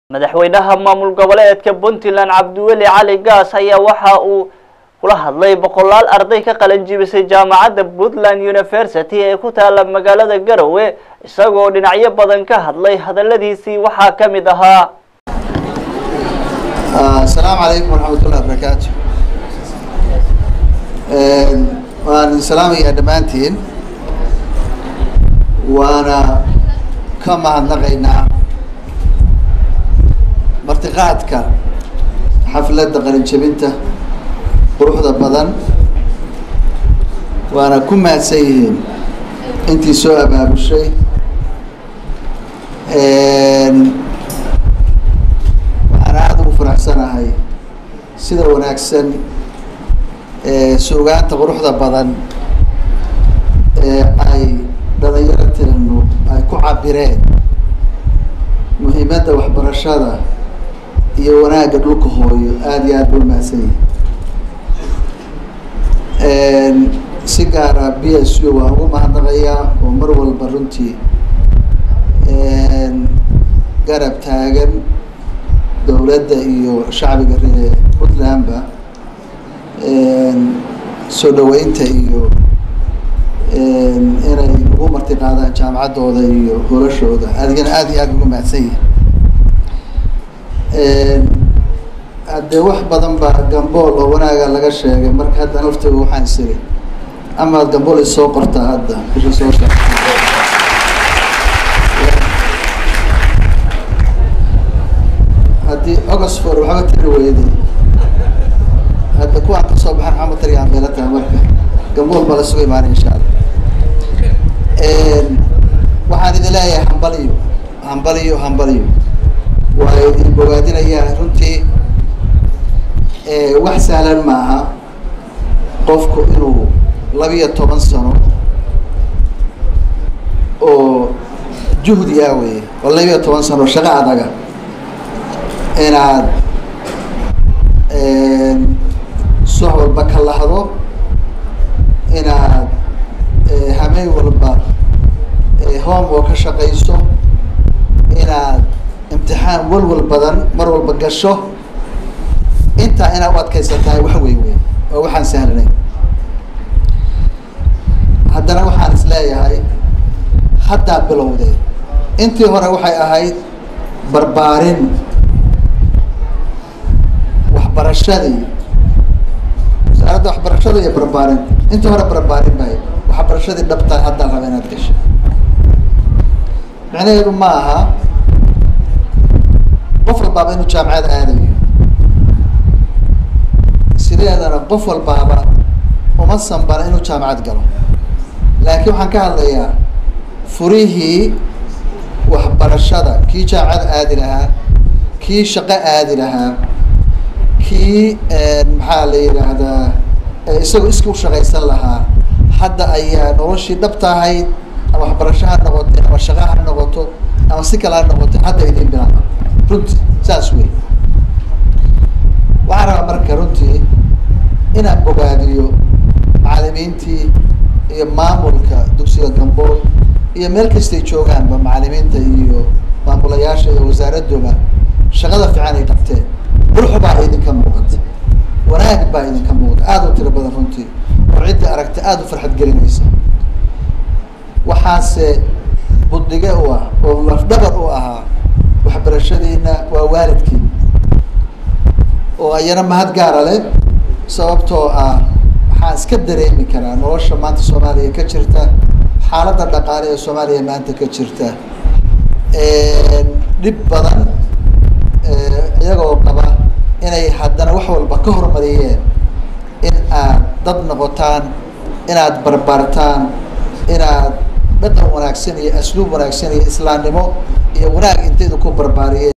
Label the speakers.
Speaker 1: madaxweynaha maamul goboleedka puntland cabdiweli cali gaas ayaa waxa uu kula hadlay boqolaal arday ka qalin jibisay jaamacadda puntland university ee ku taala magaalada garowe isagoo dhinacyo badan ka hadlay hadaladiisii waxaa ka mid ahaa
Speaker 2: asalaamu calaykum waraxmatullahi wabarakaatu waan salaamayaa dhammaantiin waana ka mahadnaqaynaa martiqaadka xafladda qalinjabinta quruxda badan waana ku mahadsan yihiin intii soo abaabushay waxaan aada ugu faraxsanahay sida wanaagsan suugaanta quruxda badan ee ay dhalinyaroteenu ay ku cabireen muhiimadda waxbarashada iyo wanaagga dhulka hooyo aada iyo aad ba umahadsan yihin si gaara b s u waan ugu mahadnaqayaa oo mar walba runtii garab taagan dowladda iyo shacbiga ree puntlandba soo dhaweynta iyo inay ugu marti qaadaan jaamacaddooda iyo holashooda adigana aada iyo aada ugu mahadsan yihin haddee wax badan baa gambool oo wanaaga laga sheegay marka hadda naftooda waxaan isiri amaad gambool isoo qortaa hadda bisha soo socota haddii oxford waxba tiri weyday hadda kuwaan kasoo baxan xama tarigaan meela tahay marka gambool baa lasugu imaanay insha allah waxaan idin leeyahay hambaliyo hambaliyo hambaliyo waa idin bogaadinayaa runtii wax sahlan maaha qofku inuu labiyo toban sano oo juhdi ah wey oo labiyo toban sano shaqo adaga inaad suux walba ka lahdo inaad hameen walba home oo ka shaqayso inaad imtixaan walwal badan mar walba gasho intaa inaad u adkaysatahay wax wey wey oo waxaan sahlanayn haddana waxaan is leeyahay haddaa bilowday intii hore waxay ahayd barbaarin waxbarashadii wasaaradda waxbarashada iyo barbaarin intii hore barbaarin bay waxbarashadii dhabtaa haddaa raba inaad gasho micnaheedu ma aha qof walbaaba inuu jaamacad aadayo sideedana qof walbaaba uma sanbana inuu jaamacad galo laakiin waxaan ka hadlayaa furihii waxbarashada kii jaamacad aadi lahaa kii shaqo aadi lahaa kii maxaa la yidhaahdaa isagoo iska u shaqaysan lahaa hadda ayaa noloshii dhabta ahayd ama waxbarasho ha noqoto ama shaqo ha noqoto ama si kale ha noqoto hadda idin bilaaba runtii saas wey waxaan rabaa marka runtii inaan bogaadiyo macalimiintii iyo maamulka dugsiga gambool iyo meel kastay joogaanba macalimiinta iyo maamulayaasha iyo wasaaraddooba shaqada fiican ay qabteen qurux baa idinka muuqata wanaag baa idinka muuqata aada u tiro badan runtii oo ciddii aragta aada u farxad gelinaysa waxaase buddige u ah oo lafdhabar u ahaa waxbarashadiina waa waalidkiin oo ayana mahad gaara leh sababtoo ah waxaan iska dareemi karaa nolosha maanta soomaaliya ka jirta xaaladda dhaqaale ee soomaaliya maanta ka jirta dhib badan iyagoo qaba inay haddana wax walba ka horumariyeen in aad dad noqotaan inaad barbaartaan inaad dhaqan wanaagsan iyo asluub wanaagsan iyo islaamnimo iyo wanaag intaydu ku barbaariyeen